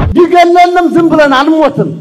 ቢገለንም ዝም ብለን አንሞትም።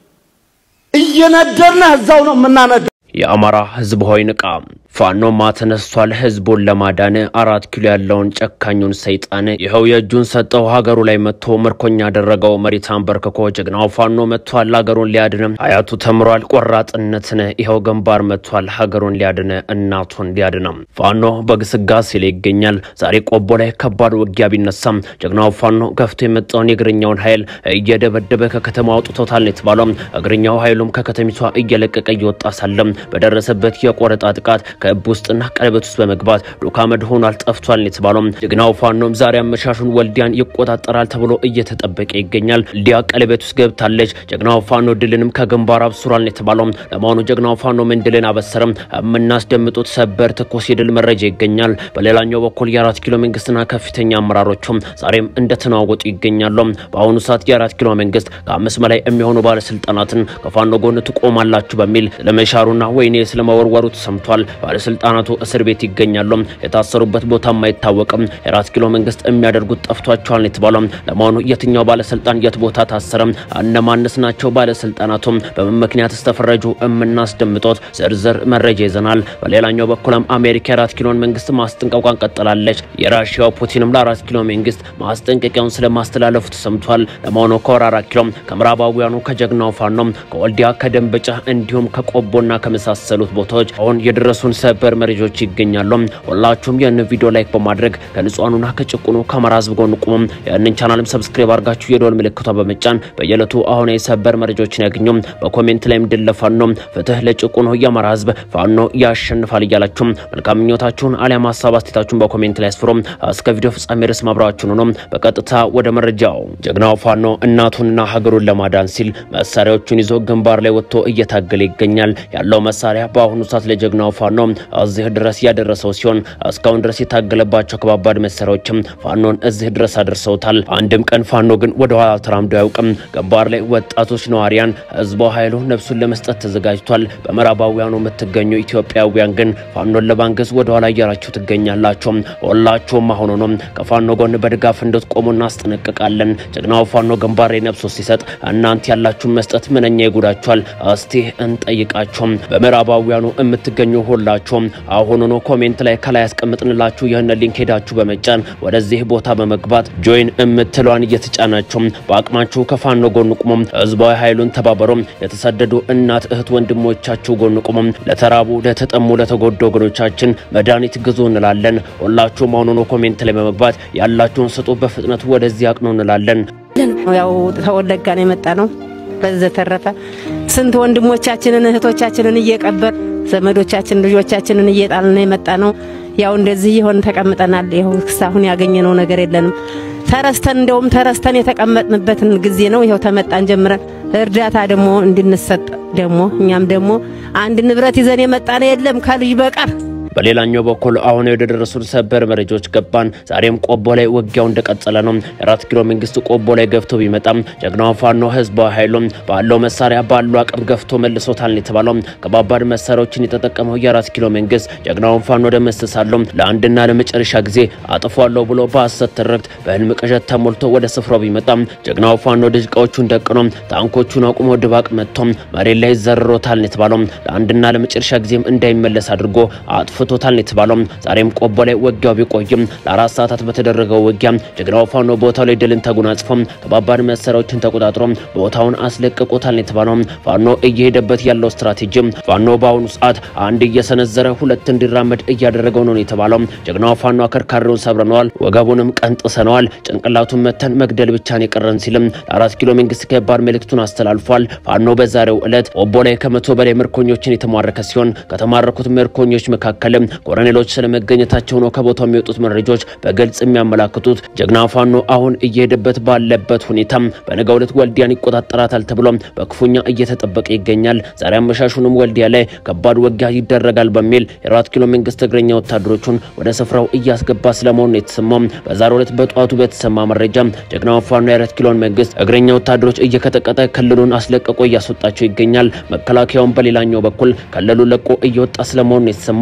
እየነደርነ እዛው ነው የምናነድ የአማራ ህዝብ ሆይ ንቃ! ፋኖማ ተነስቷል። ህዝቡን ለማዳን አራት ኪሎ ያለውን ጨካኙን ሰይጣን ይኸው የእጁን ሰጠው። ሀገሩ ላይ መጥቶ ምርኮኛ ያደረገው መሬት አንበርክኮ ጀግናው ፋኖ መጥቷል። ሀገሩን ሊያድን አያቱ ተምሯል። ቆራጥነትን ይኸው ግንባር መጥቷል። ሀገሩን ሊያድን እናቱን ሊያድነም ፋኖ በግስጋሴ ላይ ይገኛል። ዛሬ ቆቦ ላይ ከባድ ውጊያ ቢነሳም ጀግናው ፋኖ ገፍቶ የመጣውን የእግረኛውን ኃይል እየደበደበ ከከተማ አውጥቶታል የተባለው እግረኛው ኃይሉም ከከተሚቷ እየለቀቀ እየወጣ ሳለም በደረሰበት የቆረጣ ጥቃት ከእብ ውስጥና ቀለበት ውስጥ በመግባት ዱካ መድ ሆኗል፣ ጠፍቷል የተባለው ጀግናው ፋኖም ዛሬ አመሻሹን ወልዲያን ይቆጣጠራል ተብሎ እየተጠበቀ ይገኛል። ወልዲያ ቀለበት ውስጥ ገብታለች። ጀግናው ፋኖ ድልንም ከግንባር አብስሯል የተባለው ለመሆኑ ጀግናው ፋኖ ምን ድልን አበሰረም? የምናስደምጡት ሰበር ትኩስ የድል መረጃ ይገኛል። በሌላኛው በኩል የአራት ኪሎ መንግስትና ከፍተኛ አመራሮቹም ዛሬም እንደተናወጡ ይገኛሉ። በአሁኑ ሰዓት የአራት ኪሎ መንግስት ከአምስት በላይ የሚሆኑ ባለስልጣናትን ከፋኖ ጎን ትቆማላችሁ በሚል ለመሻሩና ወይኔ ስለመወርወሩ ተሰምቷል። ባለስልጣናቱ እስር ቤት ይገኛሉ። የታሰሩበት ቦታም አይታወቅም። የአራት ኪሎ መንግስት የሚያደርጉት ጠፍቷቸዋል የተባለው ለመሆኑ የትኛው ባለስልጣን የት ቦታ ታሰረ? እነማንስ ናቸው ባለስልጣናቱም በምን ምክንያት ተፈረጁ? የምናስደምጦት ዝርዝር መረጃ ይዘናል። በሌላኛው በኩልም አሜሪካ የአራት ኪሎን መንግስት ማስጠንቀቋን ቀጥላለች። የራሽያው ፑቲንም ለአራት ኪሎ መንግስት ማስጠንቀቂያውን ስለማስተላለፉ ተሰምቷል። ለመሆኑ ከወር አራት ኪሎ ከምዕራባውያኑ ከጀግናው ፋኖም ከወልዲያ ከደንበጫ እንዲሁም ከቆቦና ከመሳሰሉት ቦታዎች አሁን የደረሱን ሰበር መረጃዎች ይገኛሉ። ሁላችሁም ይህን ቪዲዮ ላይክ በማድረግ ከንጹሃኑና ከጭቁኑ ከአማራ ህዝብ ጎን ቁሙ። ይህንን ቻናልም ሰብስክራይብ አድርጋችሁ የደወል ምልክቷ በመጫን በየዕለቱ አሁን የሰበር መረጃዎችን ያገኙ። በኮሜንት ላይም ድል ለፋኖ ፍትህ ለጭቁኑ የአማራ ህዝብ ፋኖ ያሸንፋል እያላችሁ መልካም ምኞታችሁን አሊያም ሀሳብ አስተያየታችሁን በኮሜንት ላይ አስፍሩ። እስከ ቪዲዮ ፍጻሜ ድረስ ማብራችሁን ሆኖ በቀጥታ ወደ መረጃው ጀግናው ፋኖ እናቱንና ሀገሩን ለማዳን ሲል መሳሪያዎቹን ይዞ ግንባር ላይ ወጥቶ እየታገለ ይገኛል። ያለው መሳሪያ በአሁኑ ሰዓት ለጀግናው ፋኖ እዚህ ድረስ ያደረሰው ሲሆን እስካሁን ድረስ የታገለባቸው ከባባድ መሳሪያዎችም ፋኖን እዚህ ድረስ አድርሰውታል። አንድም ቀን ፋኖ ግን ወደ ኋላ ተራምዶ አያውቅም። ግንባር ላይ ወጣቶች ነዋሪያን፣ ህዝቧ ኃይሉ ነፍሱን ለመስጠት ተዘጋጅቷል። በምዕራባውያኑ የምትገኙ ኢትዮጵያውያን ግን ፋኖን ለማንገዝ ወደ ኋላ እያላችሁ ትገኛላችሁ። ሁላችሁም አሁኑ ነው ከፋኖ ጎን በድጋፍ እንድትቆሙ እናስጠነቅቃለን። ጀግናው ፋኖ ግንባር ላይ ነፍሶ ሲሰጥ እናንተ ያላችሁን መስጠት ምንኛ ይጉዳችኋል? እስቲ እንጠይቃችሁም። በምዕራባውያኑ የምትገኙ ሁላችሁም አሁኑኑ ኮሜንት ላይ ከላይ ያስቀምጥንላችሁ ይህን ሊንክ ሄዳችሁ በመጫን ወደዚህ ቦታ በመግባት ጆይን የምትለዋን እየተጫናችሁ በአቅማችሁ ከፋኖ ጎን ቁሙም። ህዝባዊ ኃይሉን ተባበሩ። የተሰደዱ እናት እህት ወንድሞቻችሁ ጎን ቁሙም። ለተራቡ፣ ለተጠሙ፣ ለተጎዱ ወገኖቻችን መድኃኒት ግዙ እንላለን። ሁላችሁም አሁኑኑ ኮሜንት ላይ በመግባት ያላችሁን ስጡ። በፍጥነት ወደዚህ አቅኑ እንላለን። ያው ተወለጋ ነው የመጣ ነው። በዘተረፈ ስንት ወንድሞቻችንን እህቶቻችንን እየቀበር ዘመዶቻችን ልጆቻችንን እየጣልን የመጣ ነው። ያው እንደዚህ የሆን ተቀምጠናል። ይኸው እስካሁን ያገኘነው ነገር የለንም። ተረስተን እንደውም ተረስተን የተቀመጥንበትን ጊዜ ነው። ይኸው ተመጣን ጀምረን እርዳታ ደግሞ እንድንሰጥ ደግሞ እኛም ደግሞ አንድ ንብረት ይዘን የመጣ ነው የለም ከልጅ በቀር በሌላኛው በኩል አሁን ወደ ደረሱን ሰበር መረጃዎች ገባን። ዛሬም ቆቦ ላይ ውጊያው እንደቀጠለ ነው። የአራት ኪሎ መንግስት ቆቦ ላይ ገፍቶ ቢመጣም ጀግናው ፋኖ ህዝባዊ ኃይሉም ባለው መሳሪያ ባለው አቅም ገፍቶ መልሶታል የተባለው ከባባድ መሳሪያዎችን የተጠቀመው የአራት ኪሎ መንግስት ጀግናውን ፋኖ ደመስሳለሁ ለአንድና ለመጨረሻ ጊዜ አጥፏለሁ ብሎ በሐሰት ትርክት በህልም ቅዠት ተሞልቶ ወደ ስፍራው ቢመጣም ጀግናው ፋኖ ድሽቃዎቹን ደቅኖ ታንኮቹን አቁሞ ድባቅ መጥቶ መሬት ላይ ዘርሮታል የተባለው ለአንድና ለመጨረሻ ጊዜም እንዳይመለስ አድርጎ አጥፎ ፍቶታል የተባለው ዛሬም ቆቦ ላይ ውጊያው ቢቆይም ለአራት ሰዓታት በተደረገው ውጊያ ጀግናው ፋኖ ቦታው ላይ ድልን ተጎናጽፎ ከባባድ መሳሪያዎችን ተቆጣጥሮ ቦታውን አስለቅቆታል የተባለው ፋኖ እየሄደበት ያለው ስትራቴጂ ፋኖ በአሁኑ ሰዓት አንድ እየሰነዘረ ሁለት እንዲራመድ እያደረገው ነው የተባለው ጀግናው ፋኖ አከርካሪውን ሰብረነዋል፣ ወገቡንም ቀንጥሰነዋል፣ ጭንቅላቱን መተን መግደል ብቻን የቀረን ሲልም ለአራት ኪሎ መንግስት ከባድ መልእክቱን አስተላልፏል። ፋኖ በዛሬው ዕለት ቆቦ ላይ ከመቶ በላይ ምርኮኞችን የተማረከ ሲሆን ከተማረኩት ምርኮኞች መካከል ኮሎኔሎች ስለመገኘታቸው ነው ከቦታው የሚወጡት መረጃዎች በግልጽ የሚያመላክቱት። ጀግና ፋኖ አሁን እየሄደበት ባለበት ሁኔታ በነገው ዕለት ወልዲያን ይቆጣጠራታል ተብሎ በክፉኛ እየተጠበቀ ይገኛል። ዛሬ አመሻሹንም ወልዲያ ላይ ከባድ ውጊያ ይደረጋል በሚል የአራት ኪሎ መንግስት እግረኛ ወታደሮቹን ወደ ስፍራው እያስገባ ስለመሆኑ ነው የተሰማው። በዛሬው ዕለት በጠዋቱ በተሰማ መረጃ ጀግናው ፋኖ የአራት ኪሎን መንግስት እግረኛ ወታደሮች እየቀጠቀጠ ክልሉን አስለቅቆ እያስወጣቸው ይገኛል። መከላከያውን በሌላኛው በኩል ክልሉ ለቆ እየወጣ ስለመሆኑ ነው የተሰማው።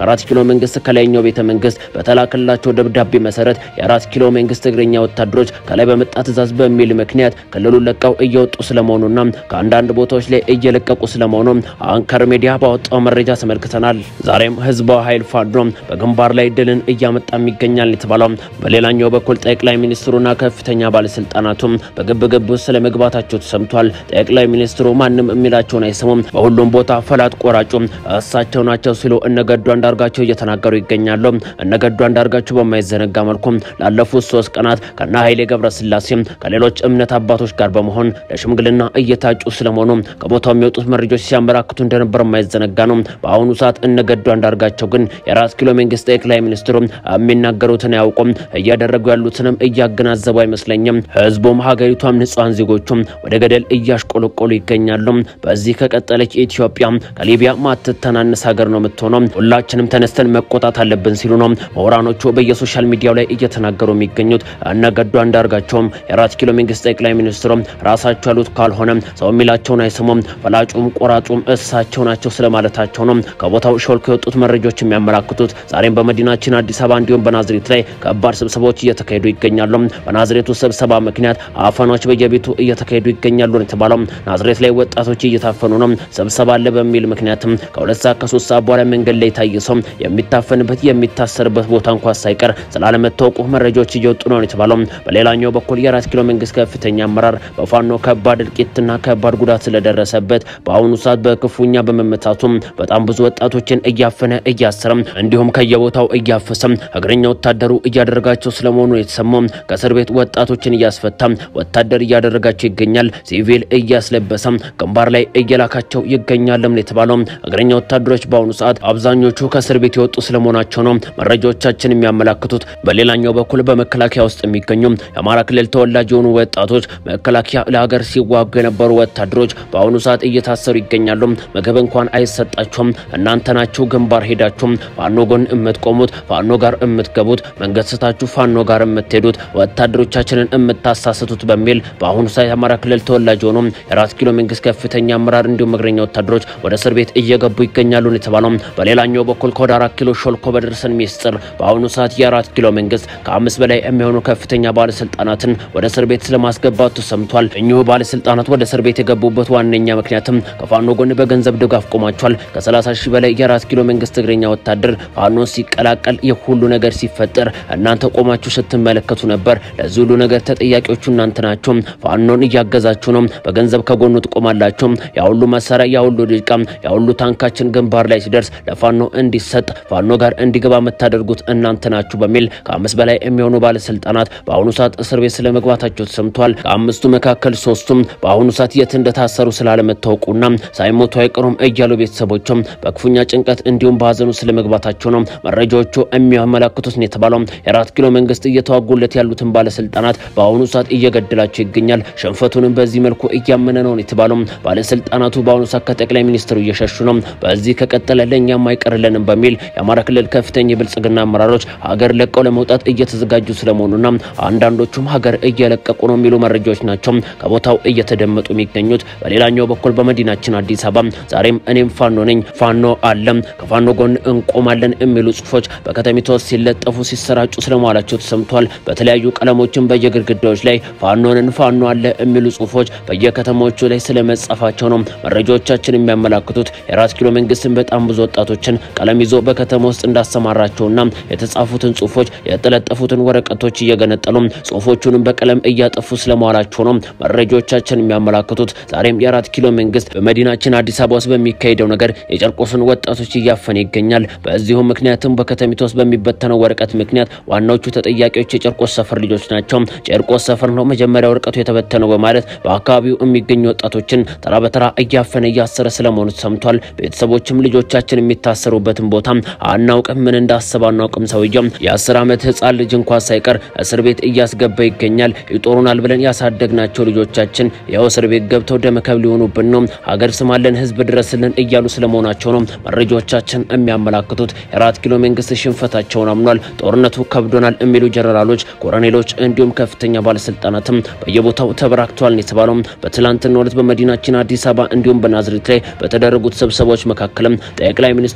ከአራት ኪሎ መንግስት ከላይኛው ቤተ መንግስት በተላከላቸው ደብዳቤ መሰረት የአራት ኪሎ መንግስት እግረኛ ወታደሮች ከላይ በመጣ ትእዛዝ በሚል ምክንያት ክልሉን ለቀው እየወጡ ስለመሆኑና ከአንዳንድ ቦታዎች ላይ እየለቀቁ ስለመሆኑ አንከር ሚዲያ ባወጣው መረጃ ተመልክተናል። ዛሬም ህዝባዊ ኃይል ፋኖ በግንባር ላይ ድልን እያመጣም ይገኛል የተባለው በሌላኛው በኩል ጠቅላይ ሚኒስትሩና ከፍተኛ ባለስልጣናቱም በግብግብ ውስጥ ስለመግባታቸው ተሰምቷል። ጠቅላይ ሚኒስትሩ ማንም የሚላቸውን አይሰሙም፣ በሁሉም ቦታ ፈላጥ ቆራጩ እሳቸው ናቸው ሲሉ እነገዱ አንዳርጋቸው እየተናገሩ ይገኛሉ። እነገዱ አንዳርጋቸው በማይዘነጋ መልኩ ላለፉት ሶስት ቀናት ከነ ኃይሌ ገብረስላሴ ከሌሎች እምነት አባቶች ጋር በመሆን ለሽምግልና እየታጩ ስለመሆኑ ከቦታው የሚወጡት መረጃዎች ሲያመላክቱ እንደነበር የማይዘነጋ ነው። በአሁኑ ሰዓት እነገዱ አንዳርጋቸው ግን የአራት ኪሎ መንግስት ጠቅላይ ሚኒስትሩ የሚናገሩትን አያውቁም፣ እያደረጉ ያሉትንም እያገናዘቡ አይመስለኝም። ህዝቡም ሀገሪቷም ንጹሐን ዜጎቹም ወደ ገደል እያሽቆለቆሉ ይገኛሉ። በዚህ ከቀጠለች ኢትዮጵያ ከሊቢያ ማትተናነስ ሀገር ነው የምትሆነው። ሁላችንም ተነስተን መቆጣት አለብን ሲሉ ነው ምሁራኖቹ በየሶሻል ሚዲያው ላይ እየተናገሩ የሚገኙት። እነገዱ አንዳርጋቸውም የአራት ኪሎ መንግስት ጠቅላይ ሚኒስትሩ ራሳቸው ያሉት ካልሆነ ሰው የሚላቸውን አይሰሙም፣ ፈላጩም ቆራጩም እሳቸው ናቸው ስለማለታቸው ነው ከቦታው ሾልኮ የወጡት መረጃዎች የሚያመላክቱት። ዛሬም በመዲናችን አዲስ አበባ እንዲሁም በናዝሬት ላይ ከባድ ስብሰባዎች እየተካሄዱ ይገኛሉ። በናዝሬቱ ስብሰባ ምክንያት አፈናዎች በየቤቱ እየተካሄዱ ይገኛሉ ነው የተባለው። ናዝሬት ላይ ወጣቶች እየታፈኑ ነው። ስብሰባ አለ በሚል ምክንያትም ከሁለት ሰዓት ከሶስት ሰዓት በኋላ መንገድ ላይ የታየ ሰው የሚታፈንበት የሚታሰርበት ቦታ እንኳን ሳይቀር ስላለመታወቁ መረጃዎች እየወጡ ነው የተባለው። በሌላኛው በኩል የአራት ኪሎ መንግስት ከፍተኛ አመራር በፋኖ ከባድ እልቂትና ከባድ ጉዳት ስለደረሰበት በአሁኑ ሰዓት በክፉኛ በመመታቱም በጣም ብዙ ወጣቶችን እያፈነ እያሰረም እንዲሁም ከየቦታው እያፈሰም እግረኛ ወታደሩ እያደረጋቸው ስለመሆኑ የተሰማው ከእስር ቤት ወጣቶችን እያስፈታ ወታደር እያደረጋቸው ይገኛል። ሲቪል እያስለበሰም ግንባር ላይ እየላካቸው ይገኛልም የተባለው እግረኛ ወታደሮች በአሁኑ ሰዓት አብዛኞቹ ከእስር ቤት የወጡ ስለመሆናቸው ነው መረጃዎቻችን የሚያመላክቱት። በሌላኛው በኩል በመከላከያ ውስጥ የሚገኙ የአማራ ክልል ተወላጅ የሆኑ ወጣቶች መከላከያ ለሀገር ሲዋጉ የነበሩ ወታደሮች በአሁኑ ሰዓት እየታሰሩ ይገኛሉ። ምግብ እንኳን አይሰጣቸውም። እናንተ ናችሁ ግንባር ሄዳችሁ ፋኖ ጎን የምትቆሙት፣ ፋኖ ጋር የምትገቡት፣ መንገድ ስታችሁ ፋኖ ጋር የምትሄዱት፣ ወታደሮቻችንን የምታሳስቱት በሚል በአሁኑ ሰዓት የአማራ ክልል ተወላጅ የሆኑ የአራት ኪሎ መንግስት ከፍተኛ አመራር እንዲሁም እግረኛ ወታደሮች ወደ እስር ቤት እየገቡ ይገኛሉ የተባለው። በሌላኛው በኩል ከወደ አራት ኪሎ ሾልኮ በደረሰን ሚስጥር በአሁኑ ሰዓት የአራት ኪሎ መንግስት ከአምስት በላይ የሚሆኑ ከፍተኛ ባለስልጣናትን ወደ እስር ቤት ስለማስገባቱ ተሰምቷል። እኚሁ ባለስልጣናት ወደ እስር ቤት የገቡበት ዋነኛ ምክንያትም ከፋኖ ጎን በገንዘብ ድጋፍ ቆሟቸዋል። ከ30 ሺህ በላይ የአራት ኪሎ መንግስት እግረኛ ወታደር ፋኖን ሲቀላቀል ይህ ሁሉ ነገር ሲፈጠር እናንተ ቆማችሁ ስትመለከቱ ነበር። ለዚህ ሁሉ ነገር ተጠያቂዎቹ እናንተ ናቸው። ፋኖን እያገዛችሁ ነው። በገንዘብ ከጎኑ ትቆማላችሁ። ያ ሁሉ መሳሪያ፣ ያ ሁሉ ድቃ፣ ያ ሁሉ ታንካችን ግንባር ላይ ሲደርስ ለፋኖ እንዲሰጥ ፋኖ ጋር እንዲገባ የምታደርጉት እናንተ ናችሁ በሚል ከአምስት በላይ የሚሆኑ ባለስልጣናት በአሁኑ ሰዓት እስር ቤት ስለመግባታቸው ተሰምቷል። ከአምስቱ መካከል ሶስቱም በአሁኑ ሰዓት የት እንደታሰሩ ስላለመታወቁና ሳይሞቱ አይቀሩም እያሉ ቤተሰቦቹም በክፉኛ ጭንቀት እንዲሁም በሀዘኑ ስለመግባታቸው ነው መረጃዎቹ የሚያመላክቱት ነው የተባለው። የአራት ኪሎ መንግስት እየተዋጉለት ያሉትን ባለስልጣናት በአሁኑ ሰዓት እየገደላቸው ይገኛል። ሽንፈቱንም በዚህ መልኩ እያመነ ነው የተባለው። ባለስልጣናቱ በአሁኑ ሰዓት ከጠቅላይ ሚኒስትሩ እየሸሹ ነው። በዚህ ከቀጠለ ለእኛም አይቀርልንም በሚል የአማራ ክልል ከፍተኛ የብልጽግና አመራሮች ሀገር ለቀው ለመውጣት እየተዘጋጁ ስለመሆኑና አንዳንዶቹም ሀገር እየለቀቁ ነው የሚሉ መረጃዎች ናቸው ከቦታው እየተደመጡ የሚገኙት። በሌላኛው በኩል በመዲናችን አዲስ አበባ ዛሬም እኔም ፋኖ ነኝ፣ ፋኖ አለም፣ ከፋኖ ጎን እንቆማለን የሚሉ ጽሁፎች በከተሚቷ ውስጥ ሲለጠፉ ሲሰራጩ ስለመዋላቸው ተሰምቷል። በተለያዩ ቀለሞችም በየግድግዳዎች ላይ ፋኖንን ፋኖ አለ የሚሉ ጽሁፎች በየከተሞቹ ላይ ስለመጻፋቸው ነው መረጃዎቻችን የሚያመላክቱት። የአራት ኪሎ መንግስትን በጣም ብዙ ወጣቶችን ቀለም ይዞ በከተማ ውስጥ እንዳሰማራቸውና የተጻፉትን ጽሁፎች የተለጠፉትን ወረቀቶች እየገነጠሉ ጽሁፎቹንም በቀለም እያጠፉ ስለመዋላቸው ነው መረጃዎቻችን የሚያመላክቱት። ዛሬም የአራት ኪሎ መንግስት በመዲናችን አዲስ አበባ ውስጥ በሚካሄደው ነገር የጨርቆስን ወጣቶች እያፈነ ይገኛል። በዚሁ ምክንያትም በከተሚቷ ውስጥ በሚበተነው ወረቀት ምክንያት ዋናዎቹ ተጠያቂዎች የጨርቆስ ሰፈር ልጆች ናቸው። ጨርቆስ ሰፈር ነው መጀመሪያ ወረቀቱ የተበተነው በማለት በአካባቢው የሚገኙ ወጣቶችን ተራ በተራ እያፈነ እያሰረ ስለመሆኑ ተሰምቷል። ቤተሰቦችም ልጆቻችን የሚታሰሩበትን ቦታ አናውቅም፣ ምን እንዳሰብ አናውቅም። ሰውየው የአስር ዓመት ህፃን ልጅ እንኳን ሳይቀር እስር ቤት እያስገባ ይገኛል። ይጦሩናል ብለን ያሳደግናቸው ልጆቻችን ይኸው እስር ቤት ገብተው ደመከብ ሊሆኑብን ነው። ሀገር ስማለን፣ ህዝብ ድረስልን እያሉ ስለመሆናቸው ነው መረጃዎቻችን የሚያመላክቱት። የአራት ኪሎ መንግስት ሽንፈታቸውን አምኗል። ጦርነቱ ከብዶናል የሚሉ ጀነራሎች፣ ኮሎኔሎች እንዲሁም ከፍተኛ ባለስልጣናትም በየቦታው ተበራክተዋል የተባለው በትላንትናው ዕለት በመዲናችን አዲስ አበባ እንዲሁም በናዝሬት ላይ በተደረጉት ስብሰባዎች መካከልም ጠቅላይ ሚኒስትሩ ከባድ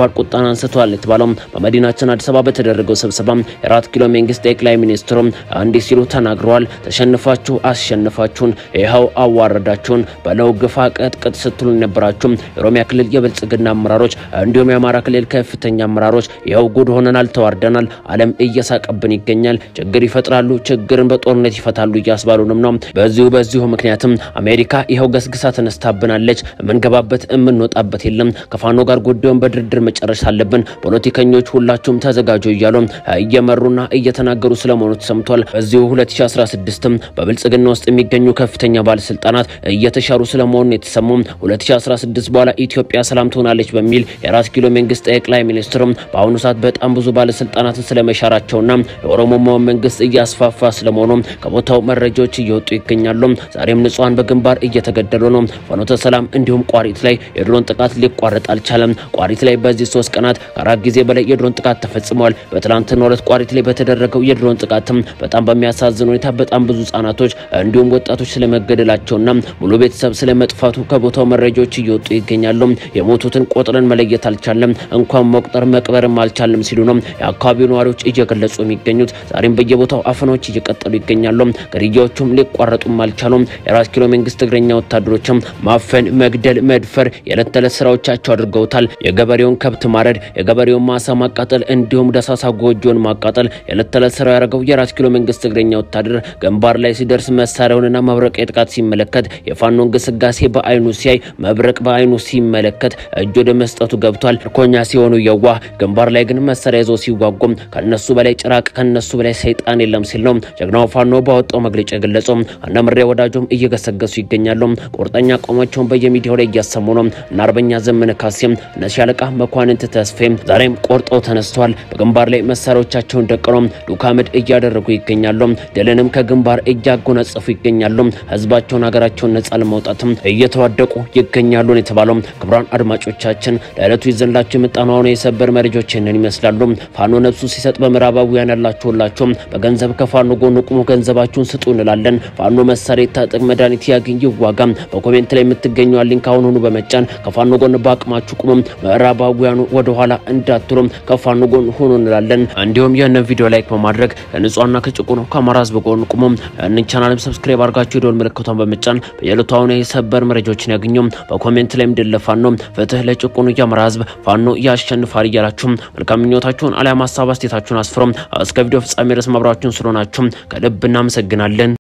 ደፋር ቁጣን አንስተዋል የተባለው በመዲናችን አዲስ አበባ በተደረገው ስብሰባ የአራት ኪሎ መንግስት ጠቅላይ ሚኒስትሩ እንዲህ ሲሉ ተናግረዋል። ተሸንፋችሁ አስሸንፋችሁን ይኸው አዋረዳችሁን በለው ግፋ ቀጥቅጥ ስትሉ የነበራችሁ የኦሮሚያ ክልል የብልጽግና አመራሮች እንዲሁም የአማራ ክልል ከፍተኛ አመራሮች ይኸው ጉድ ሆነናል፣ ተዋርደናል፣ ዓለም እየሳቀብን ይገኛል። ችግር ይፈጥራሉ፣ ችግርን በጦርነት ይፈታሉ እያስባሉንም ነው። በዚሁ በዚሁ ምክንያትም አሜሪካ ይኸው ገስግሳ ተነስታብናለች። የምንገባበት የምንወጣበት የለም። ከፋኖ ጋር ጉዳዩን በድርድር መጨረስ አለብን። ፖለቲከኞች ሁላችሁም ተዘጋጁ እያሉ እየመሩና እየተናገሩ ስለመሆኑ ተሰምቷል። በዚሁ 2016 በብልጽግና ውስጥ የሚገኙ ከፍተኛ ባለስልጣናት እየተሻሩ ስለመሆኑ የተሰሙ 2016 በኋላ ኢትዮጵያ ሰላም ትሆናለች በሚል የአራት ኪሎ መንግስት ጠቅላይ ሚኒስትሩም በአሁኑ ሰዓት በጣም ብዙ ባለስልጣናትን ስለመሻራቸውና የኦሮሞማው መንግስት እያስፋፋ ስለመሆኑ ከቦታው መረጃዎች እየወጡ ይገኛሉ። ዛሬም ንጹሃን በግንባር እየተገደሉ ነው። ፍኖተ ሰላም እንዲሁም ቋሪት ላይ የድሮን ጥቃት ሊቋረጥ አልቻለም። ቋሪት ላይ በዚህ ሶስት ቀናት ከአራት ጊዜ በላይ የድሮን ጥቃት ተፈጽሟል። በትላንትናው ዕለት ቋሪት ላይ በተደረገው የድሮን ጥቃትም በጣም በሚያሳዝን ሁኔታ በጣም ብዙ ህጻናቶች እንዲሁም ወጣቶች ስለመገደላቸውና ሙሉ ቤተሰብ ስለመጥፋቱ ከቦታው መረጃዎች እየወጡ ይገኛሉ። የሞቱትን ቆጥረን መለየት አልቻለም፣ እንኳን መቁጠር መቅበርም አልቻለም ሲሉ ነው የአካባቢው ነዋሪዎች እየገለጹ የሚገኙት። ዛሬም በየቦታው አፈናዎች እየቀጠሉ ይገኛሉ። ግድያዎቹም ሊቋረጡም አልቻሉም። የአራት ኪሎ መንግስት እግረኛ ወታደሮችም ማፈን፣ መግደል፣ መድፈር የዕለት ተዕለት ስራዎቻቸው አድርገውታል። የገበሬውን ከብት ማረድ፣ የገበሬውን ማሳ ማቃጠል እንዲሁም ደሳሳ ጎጆን ማቃጠል የዕለት ተዕለት ስራው ያደረገው የአራት ኪሎ መንግስት እግረኛ ወታደር ግንባር ላይ ሲደርስ መሳሪያውንና መብረቅ ጥቃት ሲመለከት የፋኖን ግስጋሴ በአይኑ ሲያይ መብረቅ በአይኑ ሲመለከት እጅ ወደ መስጠቱ ገብቷል። ምርኮኛ ሲሆኑ የዋህ ግንባር ላይ ግን መሳሪያ ይዘው ሲዋጉም ከነሱ በላይ ጭራቅ ከነሱ በላይ ሰይጣን የለም ሲል ነው ጀግናው ፋኖ ባወጣው መግለጫ የገለጸው። እነ ምሬ ወዳጆም እየገሰገሱ ይገኛሉ። ቁርጠኛ አቋማቸውን በየሚዲያው ላይ እያሰሙ ነው። እነ አርበኛ ዘመነ ካሴም እነ ሻለቃ መኳንንት ተስፌም ዛሬም ቆርጠው ተነስተዋል። በግንባር ላይ መሳሪያዎቻቸውን ደቅነው ዱካምድ እያደረጉ ይገኛሉ። ድልንም ከግንባር እያጎናጸፉ ይገኛሉ። ህዝባቸውን ሀገራቸውን ነጻ ለማውጣትም እየተዋደቁ ይገኛሉ የተባለው ክቡራን አድማጮቻችን ለዕለቱ ይዘንላቸው የመጣነው አሁን የሰበር መረጃዎች ይህንን ይመስላሉ። ፋኖ ነፍሱ ሲሰጥ በምዕራባውያን ያላችሁላቸው በገንዘብ ከፋኖ ጎን ቁሙ፣ ገንዘባችሁን ስጡ እንላለን። ፋኖ መሳሪያ ይታጠቅ፣ መድኃኒት ያግኝ፣ ይዋጋ። በኮሜንት ላይ የምትገኘው ሊንክ አሁን ሆኑ በመጫን ከፋኖ ጎን በአቅማችሁ ቁሙ። ምዕራባውያኑ ወደኋላ እንዳትሉም ከፋኖ ጎን ሆኑ እንላለን። እንዲሁም ይህንን ቪዲዮ ላይክ በማድረግ ከንጹሃንና ከጭቁኑ ከአማራ ህዝብ ጎን ቁሙ። እንን ቻናልም ሰብስክራይብ አድርጋችሁ የደወል ምልክቷን በመጫን በየዕለቱ አሁን የሰበር መረጃዎችን ያገኙ። በኮሜንት ላይም ድል ለፋኖ ፍትህ ለጭቁኑ የአማራ ህዝብ ፋኖ ያሸንፋል እያላችሁ መልካም ምኞታችሁን አሊያም ሀሳብ አስተያየታችሁን አስፍሩ። እስከ ቪዲዮ ፍጻሜ ድረስ ማብራችሁን ስለሆናችሁ ከልብ እናመሰግናለን።